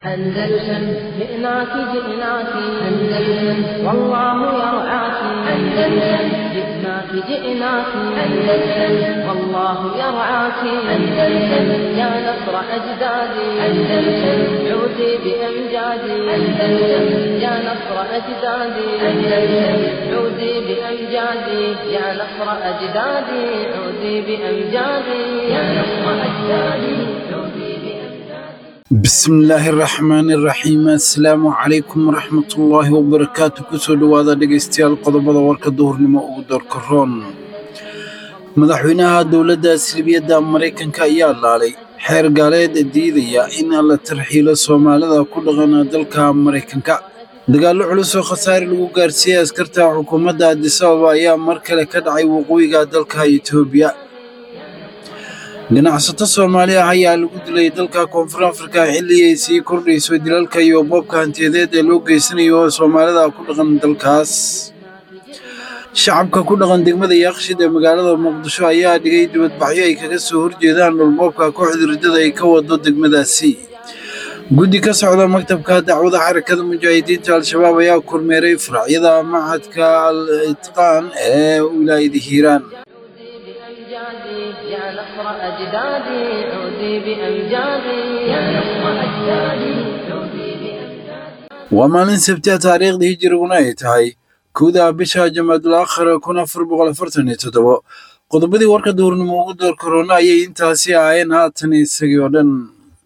أندلسن جئناك جئناك أندلسن والله يرعاك أندلسن جئناك جئناك أندلسن والله يرعاك أندلسن يا نصر أجدادي أندلسن عودي بأمجادي أندلسن يا نصر أجدادي أندلسن عودي بأمجادي يا نصر أجدادي عودي بأمجادي يا نصر أجدادي عودي بأمجادي bismillaahi raxmaani raxiim assalaamu calaykum waraxmatullaahi wabarakaatu kusoo dhowaada dhegaystayaal qodobada warka duhurnimo ugu doorka roon madaxweynaha dowladda silbiyadda maraykanka ayaa laalay xeer gaaleed diidaya in la tarxiilo soomaalida ku dhaqan dalka maraykanka dagaallo culus oo khasaare lagu gaarsiiyey askarta xukuumadda addis ababa ayaa mar kale ka dhacay waqooyiga dalka etoobiya ganacsato soomaali ah ayaa lagu dilay dalka koonfur afrika xilli ay sii kordhayso dilalka iyo boobka hantiyadeed ee loo geysanayo soomaalida ku dhaqan dalkaas shacabka ku dhaqan degmada yaaqshid ee magaalada muqdisho ayaa dhigay dibadbaxyo ay kaga soo horjeedaan dhulboobka kooxda riddada ay ka wado degmadaasi guddi ka socda maktabka dacwada xarakada mujaahidiinta al-shabaab ayaa kormeeray faracyada machadka al itqaan ee wilaayada hiiraan بأمجادي يا نصر أجدادي عودي بأمجادي يا نصر أجدادي عودي بأمجادي waa maalin sabtiya taariikhdii hijiriguna ay tahay kowda bisha jamaadul aakhir kun afar boqol afartan iyo toddobo qodobadii warka duurnimo ugu door korona ayay intaasi ahaayeen haatan isagii oo dhan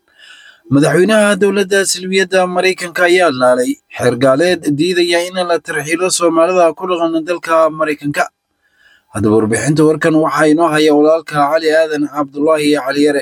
madaxweynaha dowladda silbiyadda maraykanka ayaa laalay xeer gaaleed diidaya in la tarxiilo soomaalida ku dhaqan dalka maraykanka haddaba warbixinta warkan waxaa inoo haya walaalka cali aadan cabdulaahi cali yare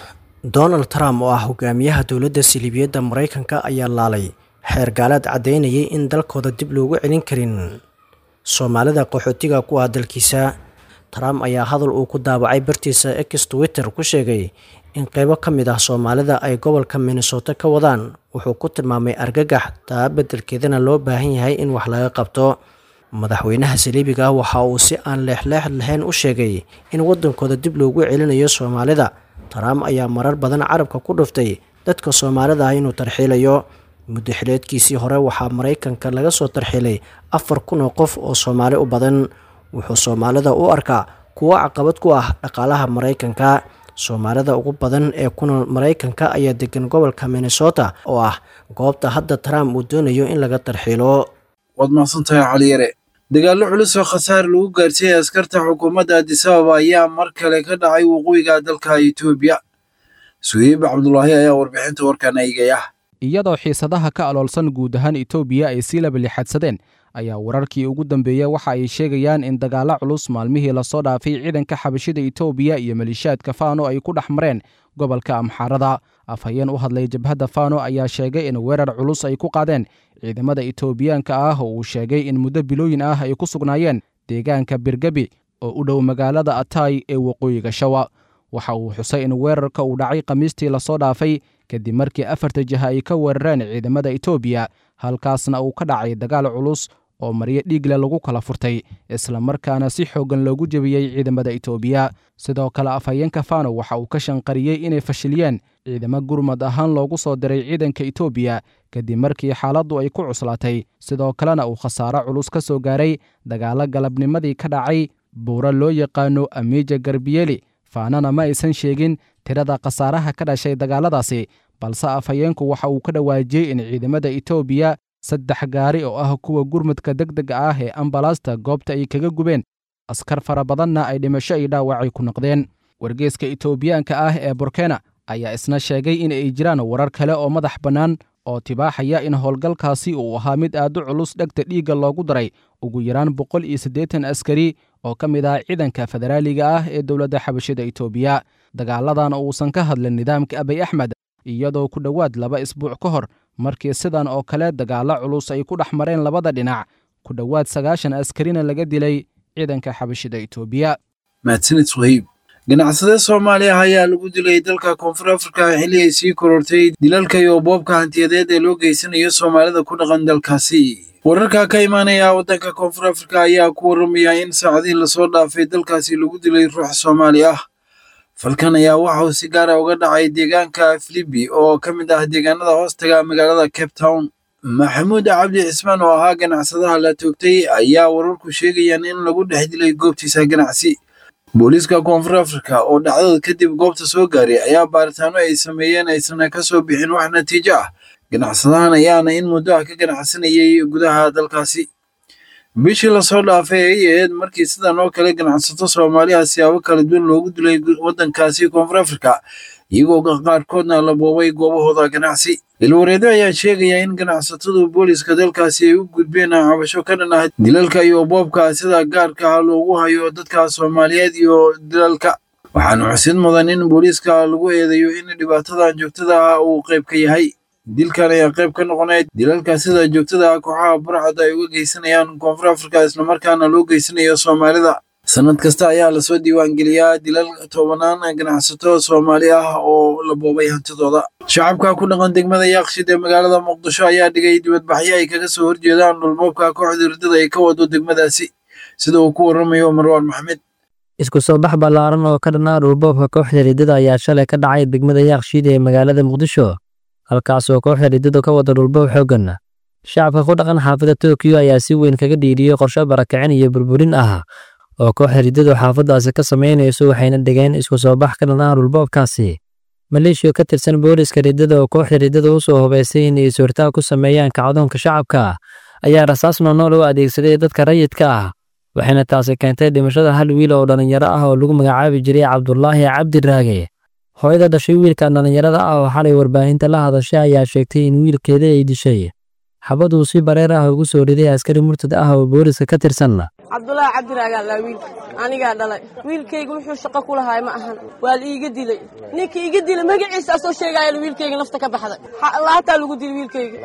donald trump oo ah hogaamiyaha dowladda siliibiyadda maraykanka ayaa laalay xeer gaaleed caddaynayay in dalkooda dib loogu celin karin soomaalida qaxootiga ku ah dalkiisa trump ayaa hadal uu ku daabacay bartiisa x twitter ku sheegay in qeybo ka mid ah soomaalida ay gobolka minnesota ka wadaan wuxuu ku tilmaamay argagax taa beddelkeedana loo baahan yahay in wax laga qabto madaxweynaha saliibiga ah waxa uu si aan leexleex lahayn u sheegay in waddankooda dib loogu celinayo soomaalida trump ayaa marar badan carabka ku dhuftay dadka soomaalida ah inuu tarxiilayo muddo xileedkiisii hore waxaa maraykanka laga soo tarxiilay afar kun oo qof oo soomaali u badan wuxuu soomaalida u arkaa kuwo caqabad ku ah dhaqaalaha maraykanka soomaalida ugu badan ee ku nool maraykanka ayaa degan gobolka minnesota oo ah goobta hadda trump uu doonayo in laga tarxiilo waad mahadsantahay cali yare dagaallo culus oo khasaare lagu gaarsiiyey askarta xukuumadda addis ababa ayaa mar kale ka dhacay waqooyiga dalka etoobiya suhiib cabdulaahi ayaa warbixinta warkan eegaya iyadoo xiisadaha ka aloolsan guud ahaan etoobiya ay sii labalixadsadeen ayaa wararkii ugu dambeeya waxa ay sheegayaan in dagaallo culus maalmihii lasoo dhaafay ciidanka xabashida etoobiya iyo maleeshiyaadka fano ay ku dhex mareen gobolka amxaarada afhayeen u hadlay jabhadda fano ayaa sheegay in weerar culus ay ku qaadeen ciidamada etoobiyaanka ah oo uu sheegay in muddo bilooyin ah ay ku sugnaayeen deegaanka birgebi oo u dhow magaalada atay ee waqooyiga shawa waxa uu xusay in weerarka uu dhacay khamiistii lasoo dhaafay kadib markii afarta jiha ay ka weerareen ciidamada etoobiya halkaasna uu ka dhacay dagaal culus oo maryo dhiigle lagu kala furtay islamarkaana si xooggan loogu jebiyey ciidamada etoobiya sidoo kale afhayeenka fano waxa uu ka shanqariyey inay fashiliyeen ciidamo gurmad ahaan loogu soo diray ciidanka etoobiya kadib markii xaaladdu ay ku cuslaatay sidoo kalena uu khasaaro culus ka soo gaaray dagaallo galabnimadii ka dhacay buuro loo yaqaano amiija garbiyeli faanana ma aysan sheegin tirada khasaaraha ka dhashay dagaalladaasi balse afhayeenku waxa uu ka dhawaajiyey in ciidamada etoobiya saddex gaari oo ah kuwa gurmudka deg dega ah ee ambalaasta goobta ay kaga gubeen askar fara badanna ay dhimasho iyo dhaawacay ku noqdeen wargeeska etoobiyaanka ah ee burkena ayaa isna sheegay in ay jiraan warar kale oo madax bannaan oo tibaaxaya in howlgalkaasi uu ahaa mid aad u culus dhegta dhiigga loogu daray ugu yaraan boqol iyo siddeetan askari oo ka mid ah ciidanka federaaliga ah ee dowladda xabashida etoobiya dagaaladan uusan ka hadlin nidaamka abiy axmed iyadoo ku dhowaad laba isbuuc ka hor markii sidan oo kale dagaallo culus ay ku dhex mareen labada dhinac ku dhowaad sagaashan askarina laga dilay ciidanka xabashida etoobiya mahadsanid suhiib ganacsade soomaali ah ayaa lagu dilay dalka koonfur afrika xilli ay sii korortay dilalka iyo boobka hantiyadeed ee loo geysanayo soomaalida ku dhaqan dalkaasi wararka ka imaanaya waddanka koonfur afrika ayaa ku warramaya in saacadihii lasoo dhaafay dalkaasi lagu dilay ruux soomaali ah falkan ayaa waxa uu si gaara uga dhacay deegaanka filibi oo ka mid ah deegaanada hoostaga magaalada cape town maxamuud cabdi cismaan oo ahaa ganacsadaha la toogtay ayaa wararku sheegayaan in lagu dhex dilay goobtiisa ganacsi booliiska koonfur afrika oo dhacdada kadib goobta soo gaaray ayaa baaritaano ay sameeyeen aysan ka soo bixin wax natiijo ah ganacsadahan ayaana in muddo ah ka ganacsanayay gudaha dalkaasi bishii lasoo dhaafay ay ahayd markii sidan oo kale ganacsato soomaaliha siyaabo kala duwan loogu dilay waddankaasi koonfur afrika iyagoo qaarkoodna la boobay goobahooda ganacsi ilwareedo ayaa sheegaya in ganacsatadu booliiska dalkaasi ay u gudbeen cabasho ka dhan ah dilalka iyo boobka sida gaarka ah loogu hayo dadka soomaaliyeed iyo dilalka waxaana xusid mudan in booliiska lagu eedeeyo in dhibaatadan joogtada ah uu qayb ka yahay dilkan ayaa qayb ka noqonaya dilalka sida joogtada ah kooxaha burcad ay uga geysanayaan koonfur afrika islamarkaana loo geysanayo soomaalida sanad kasta ayaa lasoo diiwaangeliyaa dilal tobanaan ganacsato soomaali ah oo la boobay hantidooda shacabka ku dhaqan degmada yaaqshid ee magaalada muqdisho ayaa dhigay dibadbaxyo ay kaga soo horjeedaan dhulboobka kooxda ridada ay ka wado degmadaasi sida uu ku waramayo marwaan maxmed isku soo bax ballaaran oo ka dhanaa dhulboobka kooxda ridada ayaa shalay ka dhacay degmada yaaqshiid ee magaalada muqdisho halkaas oo kooxda ridada ka wada dhulboob xooggan shacabka ku dhaqan xaafadda tokiyo ayaa si weyn kaga dhiiriyey qorshe barakicin iyo burburin ah oo kooxda ridadu xaafaddaasi ka samaynayso waxayna dhigeen isku soo bax ka dhanaa dhulboobkaasi maleeshiya ka tirsan booliska ridada oo kooxda ridada u soo hubaysay inay suurtaag ku sameeyaan kacdoonka shacabka ayaa rasaas noonool u adeegsaday dadka rayidka ah waxayna taasi keentay dhimashada hal wiil oo dhallinyaro ah oo lagu magacaabi jiray cabdulaahi cabdiraage hooyada dhashay wiilka dhallinyarada ah oo xalay warbaahinta la hadashay ayaa sheegtay in wiilkeeda ay dishay xabaduu si bareer ah ugu soo riday askari murtad ah oo booliska ka tirsan cabdulaahi cabdiraagaa laa wiilka anigaa dhalay wiilkayga wuxuu shaqo ku lahaay ma ahan waa la iiga dilay ninka iiga dilay magaciisa soo sheegaayan wiilkayga nafta ka baxday laataa lagu dilay wiilkayga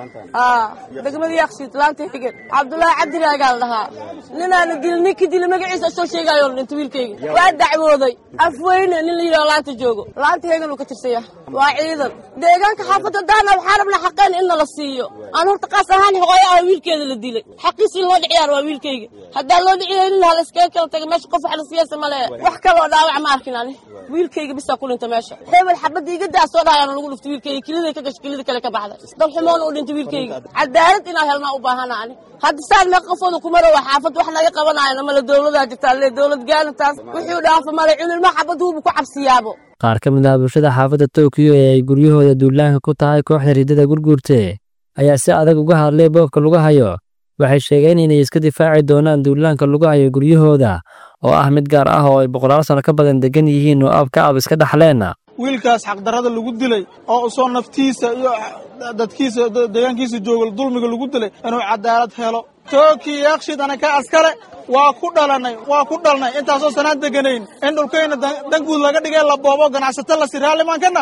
degmada yaaqsiid laanta higan cabdulaahi cabdiraagaa la dhahaa ninaana dilay ninka dilay magaciisa soo sheegaayo la dhintay wiilkayga waa dacwooday afweyne nin la yidhaho laanta joogo laanta hegan uu ka tirsaya waa ciidan deegaanka xaafadda daana waxaa rabnaa xaqeen in nala siiyo aan horta qaas ahaan hooyo ah wiilkeeda la dilay xaqiis in loo dhiciyaar waa wiilkayga haddaan loo dhiciyaynin hala iskaga kala taga meesha qof wax la siyaasa male wax kaloo dhaawac ma arkin ani wiilkayga bisaa ku dhinta meesha hebel xabadda iga daa soo dhahayaana lagu dhuftay wiilkayga kiliday ka gashay kilida kale ka baxday dad xumoona u dhintay wiilkayga cadaalad inaan helnaa u baahana ani hadda saan meeqa qofooda kumara waa xaafad wax naga qabanaayana male dowladaa jirtaa le dowlad gaana taas wuxuu dhaafa male cunilma xabad huubu ku cabsiyaabo qaar ka mid ah bulshada xaafadda tokiyo ee ay guryahooda duulaanka ku tahay kooxda ridada gurguurte ayaa si adag uga hadlay boobka lagu hayo waxay sheegeen inay iska difaaci doonaan duulaanka lagu hayo guryahooda oo ah mid gaar ah oo ay boqolaal sano ka badan degan yihiin oo ab ka ab iska dhaxleen wiilkaas xaqdarrada lagu dilay oo usoo naftiisa iyo dadkiisa deegaankiisa jooga dulmiga lagu dilay inuu cadaalad helo tookii yaaqshid anaka askale waa ku dhalanay waa ku dhalnay intaasoo sanaan deganayn in dhulkayna danguud laga dhigay la boobo ganacsato lasi raallimaan kana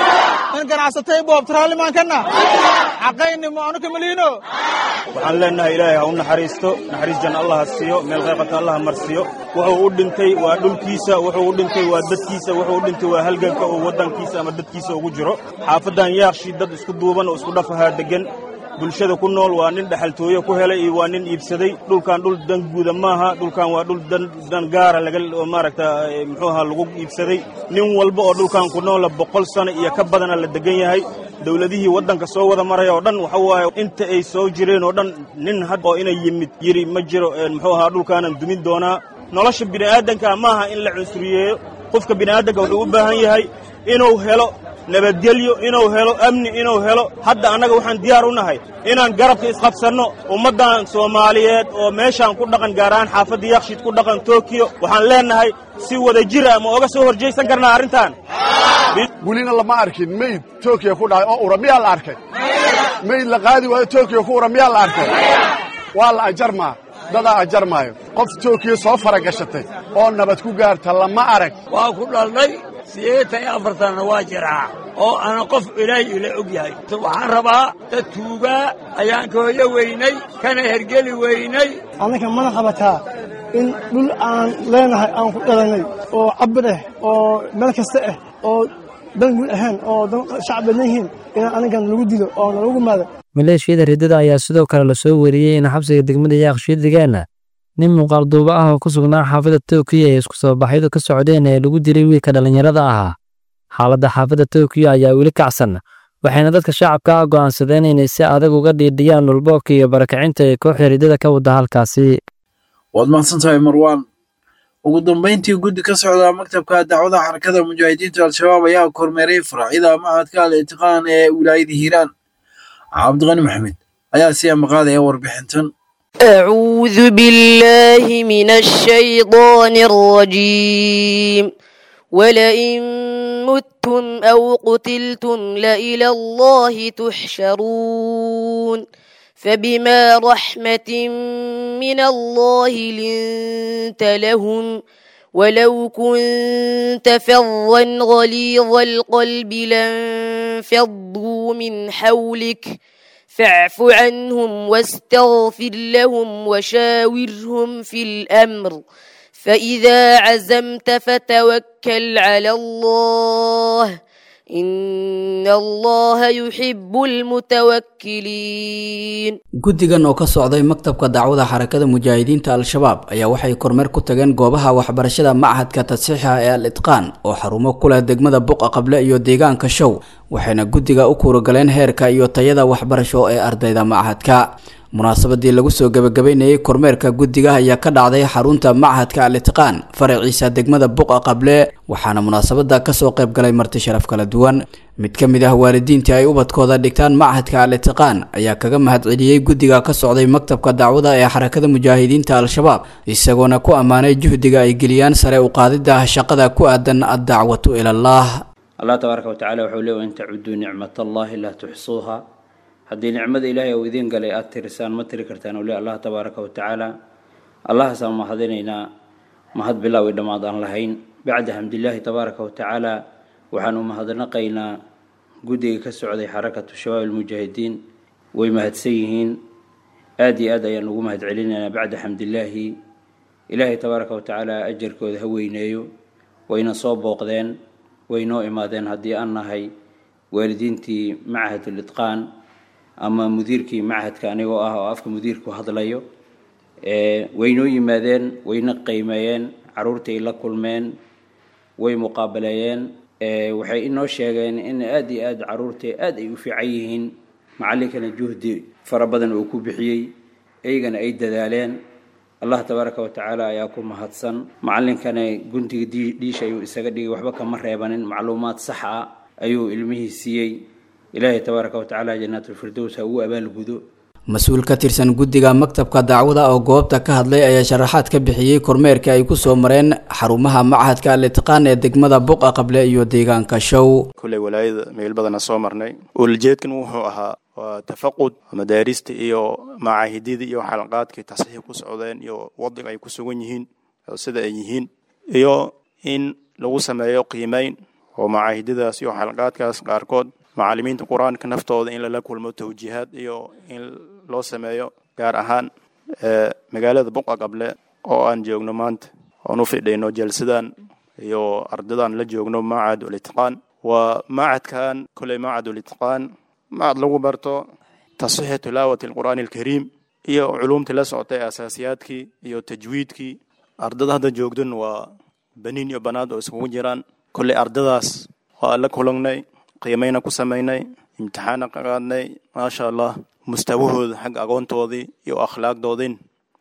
in ganacsatay boobta raallimaan kana xaqayni maanu kamaliino waxaan leenahay ilaahay ha u naxariisto naxariis jan allah ha siiyo meel qayqata allah ha marsiyo wuxuu u dhintay waa dhulkiisa wuxuu u dhintay waa dadkiisa wuxuu u dhintay waa halganka uu waddankiisa ama dadkiisa ugu jiro xaafaddan yaaqshii dad isku duuban oo isku dhafahaa deggan bulshada ku nool waa nin dhexaltooye ku helay iyo waa nin iibsaday dhulkan dhul dan guuda maaha dhulkan waa dhul dan gaara laga maaragta muxuu ahaa lagu iibsaday nin walba oo dhulkan ku noola boqol sano iyo ka badana la degan yahay dowladihii waddanka soo wada maraya oo dhan waxa waaye inta ay soo jireen oo dhan nin had oo inay yimid yiri ma jiro muxuu ahaa dhulkaanan dumin doonaa nolosha bini'aadanka maaha in la cunsuriyeeyo qofka bini'aadanka wuxuu u baahan yahay inuu helo nabadgelyo inuu helo amni inuu helo hadda annaga waxaan diyaar u nahay inaan garabka isqabsanno ummaddan soomaaliyeed oo meeshaan ku dhaqan gaar ahaan xaafadda yakshiid ku dhaqan tokiyo waxaan leennahay si wada jira ma oga soo horjaysan karnaa arrintan welina lama arkin meyd tokiya ku dhacay oo ura miyaa la arkay meyd la qaadi waayo tokiya ku ura miyaa la arkay waa la ajarmaa dadaa ajarmaayo qof tokiya soo faragashatay oo nabad ku gaarta lama arag waa ku dhalnay sideetan iyo afartanna waa jiraa oo ana qof ilaahay ila og yahay waxaan rabaa dad tuugaa ayaan ka hoyo weynay kana hergeli weynay annaka mana qabataa in dhul aan leenahay aan ku dhalannay oo cabir ah oo meel kasta ah oo dan guud ahayn oo dan shacab badan yihiin in anigan lagu dilo oo nalagu maado maleeshiyada riddada ayaa sidoo kale la soo wariyey in xabsiga degmada yaaqshiid degaana nin muuqaal duuba ah oo ku sugnaa xaafadda tookiyo ee isku soo baxyadu ka socdeen ee lagu dilay wiilka dhallinyarada ahaa xaaladda xaafadda tookiyo ayaa weli kacsan waxayna dadka shacabka ah go'aansadeen inay si adag uga dhiidhiyaan dhulboobka iyo barakacinta ee kooxda riddada ka wada halkaasi waad mahadsantahay marwaan ugu dambayntii guddi ka socda maktabka dacwada xarakada mujaahidiinta al-shabaab ayaa kormeeray faracyada macadka al itiqaan ee wilaayada hiiraan cabdiqani maxamed ayaa si amaqaadaya warbixintan أعوذ بالله من الشيطان الرجيم ولئن متم أو قتلتم لإلى الله تحشرون فبما رحمة من الله لنت لهم ولو كنت فظا غليظ القلب لانفضوا من حولك فاعف عنهم واستغفر لهم وشاورهم في الأمر فإذا عزمت فتوكل على الله إن الله يحب المتوكلين guddigan oo ka socday maktabka dacwada xarakada mujaahidiinta al-shabaab ayaa waxay kormeer ku tageen goobaha waxbarashada machadka tadsiixa ee al itqaan oo xarumo ku leh degmada buqa qable iyo deegaanka show waxayna guddiga u kuuragaleen heerka iyo tayada waxbarasho ee ardayda machadka munaasabadii lagu soo gebagabeynayay kormeerka guddiga ayaa ka dhacday xarunta machadka al itqaan faraciisa degmada buqa qable waxaana munaasabada kasoo qayb galay marti sharaf kala duwan mid ka mid ah waalidiintii ay ubadkooda dhigtaan machadka al itiqaan ayaa kaga mahadceliyey guddiga ka socday maktabka dacwada ee xarakada mujaahidiinta al-shabaab isagoona ku ammaanay juhdiga ay geliyaan sare u qaadida shaqada ku aadan addacwatu ilallaah allah tabaaraka watacaala wuxuu leeyahy in tacuduu nicmatallahi laa tuxsuuha haddii nicmada ilaahay uu idiin galay aada tirisaan ma tiri kartaan uu le allah tabaaraka watacaala allahaasaan mahadinaynaa mahad bilaaw i dhammaad aan lahayn bacda xamdilaahi tabaaraka watacaala waxaan u mahadnaqaynaa guddiga ka socday xarakatu shabaab almujaahidiin way mahadsan yihiin aada iyo aad ayaan ugu mahad celinaynaa bacda xamdilaahi ilaahay tabaaraka watacaala ajarkooda ha weyneeyo wayna soo booqdeen way noo imaadeen haddii aan nahay waalidiintii machad ulitqaan ama mudiirkii machadka anigoo ah oo afka mudiirku hadlayo way noo yimaadeen wayna qiimeeyeen caruurtay la kulmeen way muqaabaleeyeen waxay inoo sheegeen in aada iyo aada caruurta aada ay u fiican yihiin macallinkana juhdi fara badan uu ku bixiyey iyagana ay dadaaleen allah tabaaraka watacaala ayaa ku mahadsan macallinkana guntiga dhiisha ayuu isaga dhigay waxba kama reebanin macluumaad sax ah ayuu ilmihii siiyey ilaahay tabaaraka watacaala jannaatulfirdows ha uu abaalgudo mas-uul ka tirsan guddiga maktabka dacwada oo goobta ka hadlay ayaa sharaxaad ka bixiyey kormeerka ay ku soo mareen xarumaha machadka al itiqaan ee degmada buqa qable iyo deegaanka show kulley walaayada meel badana soo marnay uulajeedkan wuxuu ahaa waa tafaqud madaarista iyo macaahidyada iyo xalaqaadkay tasxiix ku socdeen iyo wadiga ay ku sugan yihiin sida ay yihiin iyo in lagu sameeyo qiimeyn oo macaahidyadaas iyo xalaqaadkaas qaarkood macallimiinta qur-aanka naftooda in lala kulmo tawjiihaad iyo in loo sameeyo gaar ahaan magaalada buqa qable oo aan joogno maanta oon u fidhayno jalsadan iyo ardadan la joogno macad ulitqaan waa macadkan koley macad ulitqaan macad lagu barto tasxiixi tilaawati alqur'aani alkariim iyo culumtii la socotay asaasiyaadkii iyo tajwiidkii ardada hadda joogdan waa baniin iyo banaad oo iskugu jiraan koley ardadaas waa la kulangnay qiimayna ku samaynay imtixaana ka qaadnay maasha allah mustawahooda xagga aqoontoodii iyo akhlaaqdoodin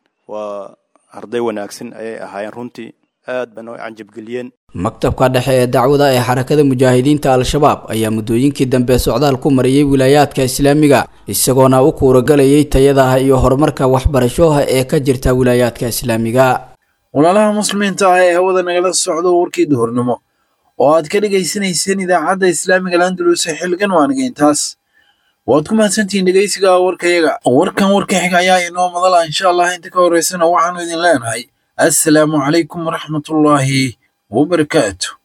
waa arday wanaagsan ayay ahaayeen runtii aad bana way canjabgeliyeen maktabka dhexe ee dacwada ee xarakada mujaahidiinta al-shabaab ayaa muddooyinkii dambe socdaal ku mariyey wilaayaadka islaamiga isagoona u kuuragalayay tayadaha iyo horumarka waxbarashoha ee ka jirta wilaayaadka islaamiga walaalaha muslimiinta ah ee hawada nagala socdo warkii duhurnimo oo aad ka dhegaysanayseen idaacadda islaamiga landalus ee xilligan waaniga intaas waad ku mahadsantihiin dhegaysiga warkayaga warkan warka xiga ayaa inoo madala insha allah inta ka horeysana waxaanu idin leenahay assalaamu calaykum waraxmatullaahi wabarakaatu